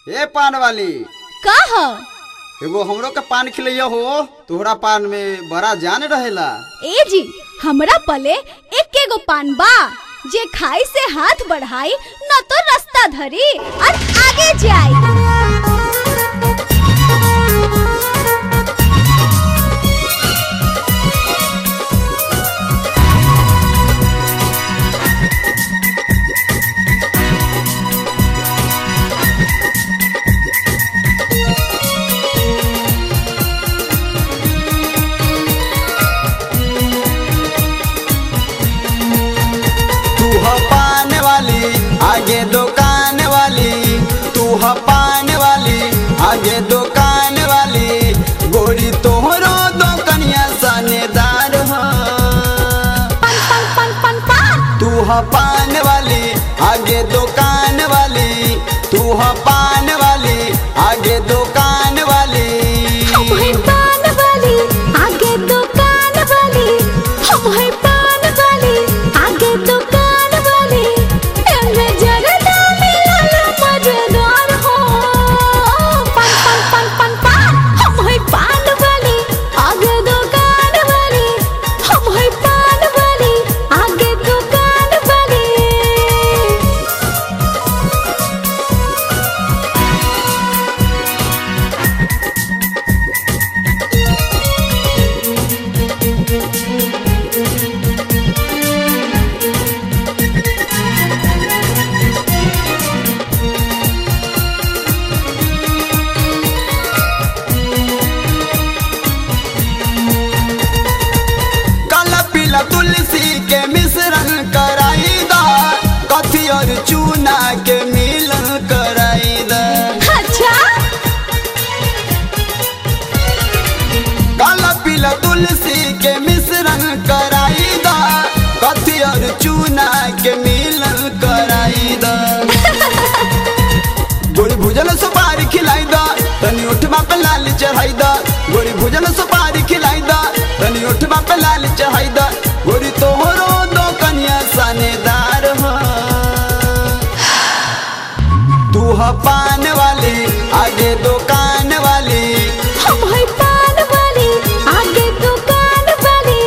ए पान वाली का ह एगो हमरो के पान खिलैया हो तोहरा पान में बड़ा जान रहेला ए जी हमरा पले एक एगो पान बा जे खाई से हाथ बढ़ाई न तो रास्ता धरी और आगे जाई तू ह पान वाली आगे दुकान वाली तू ह पान वाली आगे दुकान वाली गोरी तोहरो दुकनिया सनेदार हो पन पन पन पन पान तू ह पान वाली आगे दुकान वाली तू ह पान वाली आगे दुकान वाली हम है पान वाली आगे दुकान वाली हम है पान वाली आगे दुकान वाली एमे जगदा मिलल मजेदार हो पन पन पन पन पान हम है पान वाली आगे दुकान वाली हम है पान वाली आगे दुकान वाली काला पीला तुलसी के मिश्रण कराई दा कथी और चूना के मिलन कराई दा अच्छा काला पीला तुलसी के मिश्रण कराई दा कथी और चूना के मिलन कराई दा गोरी भुजल सुपारी खिलाई दा तनी उठवा पे लाल चढ़ाई दा गोरी भुजल सुपारी खिलाई दा तनी उठवा पे लाल चढ़ाई दा गोरी तोहरो दो कन्या सनेदार हो तू ह पान वाली आगे दुकान वाली हम है पान वाली आगे दुकान वाली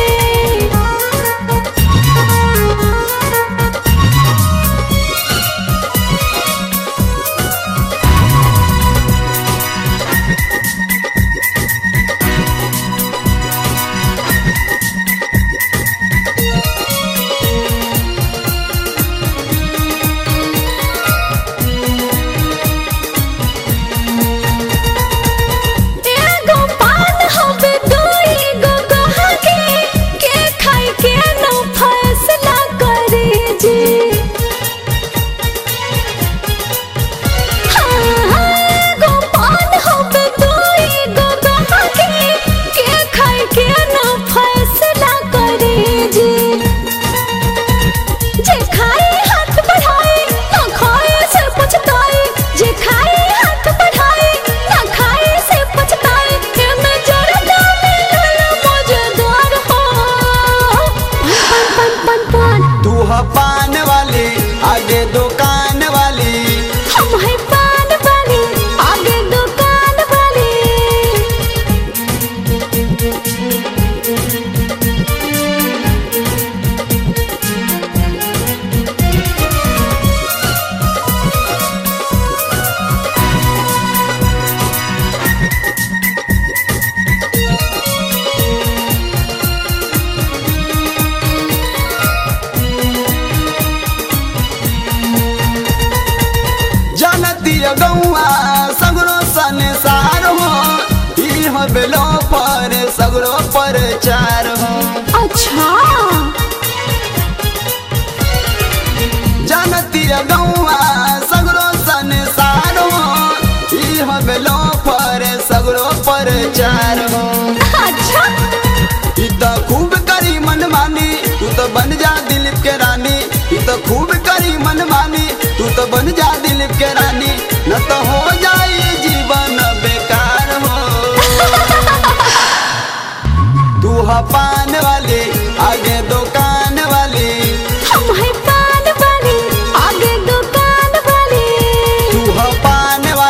एगो पान हवे दुई गो गहके के खाई के न फैसला करे जी हाँ, हाँ, एगो पान हवे दुई गो गहके के खाई के न फैसला करे जी जे खाए हाथ बढ़ाए ना खाए से पछताए जे खाए हाथ बढ़ाए ना खाए से पछताए एमे जरदा मिलल मजेदार हो पन पन पन पन पन तू ह पान वाली आगे दुकान वाली हम है पान वाली आगे दुकान वाली जानती गौआ सगरो संसार हो ई हो बेलो पर सगरो पर चार हो अच्छा जानती गौआ सगरो संसार हो ई हो बेलो पर सगरो पर चार हो अच्छा ई तो खूब करी मनमानी तू तो बन जा दिलीप के रानी ई तो खूब करी मनमानी तू तो बन जा दिलीप के रानी न तो हो जाई जीवन बेकार हो तू ह पान वाली आगे दुकान वाली हम है पान वाली आगे दुकान वाली तू ह पान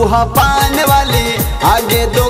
हा पान वाली आगे